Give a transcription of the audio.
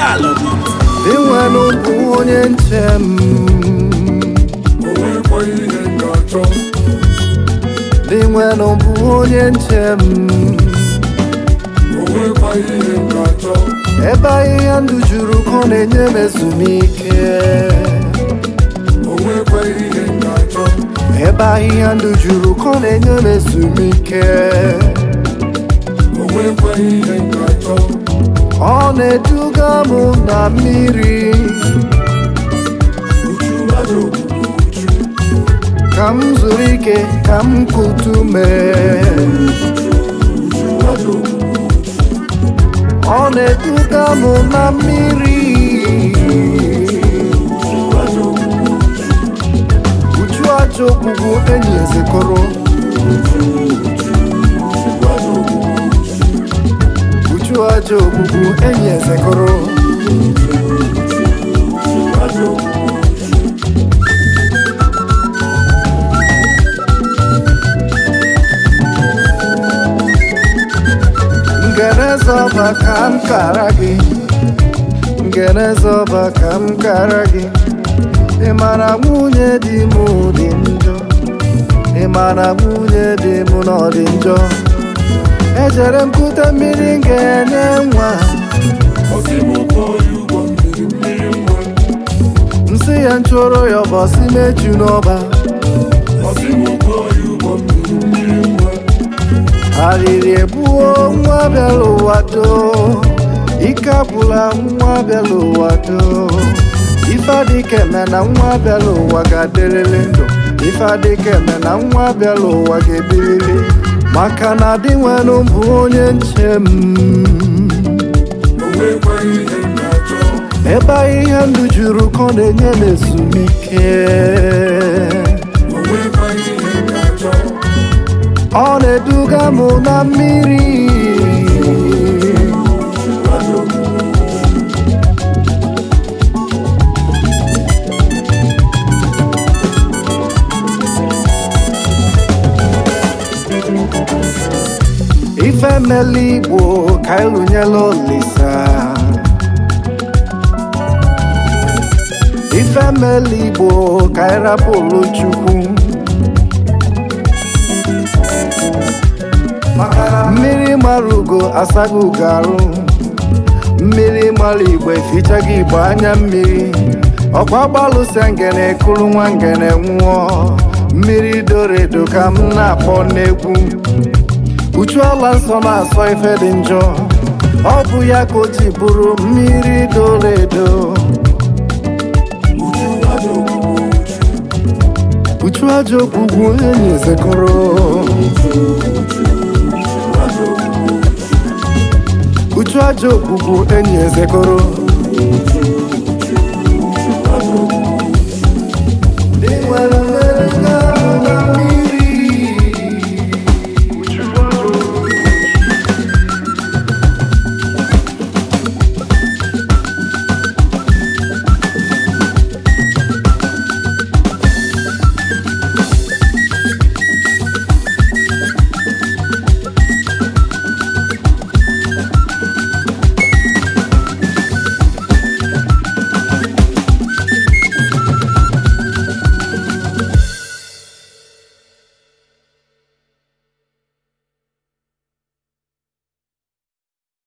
alụ Inwenu bụ onye nche m onwekwa ihe ga-achọ Inwenu bụ onye nche m onwekwa ihe ga-achọ Ebe ahịhịa ndụ juru ka ọ na-enye m ezumike onwekwa ihe ga-achọ Ebe ahịhịa ndụ juru ka ọ na-enye m ezumike onwekwa ihe ga-achọ Ọ na-eduga m na mmiri uchu aja ogbugbu uchu ka m zuru ike ka m kutu mee uchu aja ogbugbu Ọ na-eduga m na mmiri uchu aja ogbugbu Uju aja ogbugbu enyi ezekọrọ uchu aja ogbugbu Uju aja ogbugbu enyi ezekọrọ aja ogbugbu Ngenezọba ka m kara gị Ngenezọba ka m kara gị Ị mara nwunye di m dị njọ Ị mara nwunye di m na ọ dị njọ Ejere m kute mmiri m ga-enye nwa ọsị m kpọọ ya ụgwọ mmiri mmiri nwa Nsị ya nchụrụ ya ọbọsị meju n'ọba ọsị m kpọọ ya ụgwọ mmiri mmiri nwa Arịrị egbuo nwa bịara ụwa doo Ike abụla nwa bịara ụwa doo Ife adịka eme na nwa bịara ụwa ga-adịrịrị ndụ Ife adịka eme na nwa bịara ụwa ga-ebiriri Maka na dị nwere bụ onye nche m onwekwa ihe ga-achọ Ebe ahịhịa ndụ juru ka ọ na-enye m ezumike onwekwa ihe ga-achọ Ọ na-eduga m na mmiri aja ogbugbu Ife mele Igbo ka ịlụnyela Olisa Ife mele Igbo ka ịrapụrụ Chukwu Mmiri mara ugo asaghị ugo arụ Mmiri mara Igbo efichaghị Igbo anya mmiri Ọkwa gbalụsịa ngene kụrụ nwa ngene nwụọ Mmiri doro edo ka m na-akpọ n'egwu Uchu ala nsọ na-asọ ife dị njọ ọ bụ ya ka o ji bụrụ mmiri doro edo uchu aja ogbugbu uchu uchu aja ogbugbu enyi ezekọrọ aja ogbugbu uchu aja ogbugbu enyi ezekọrọ uchu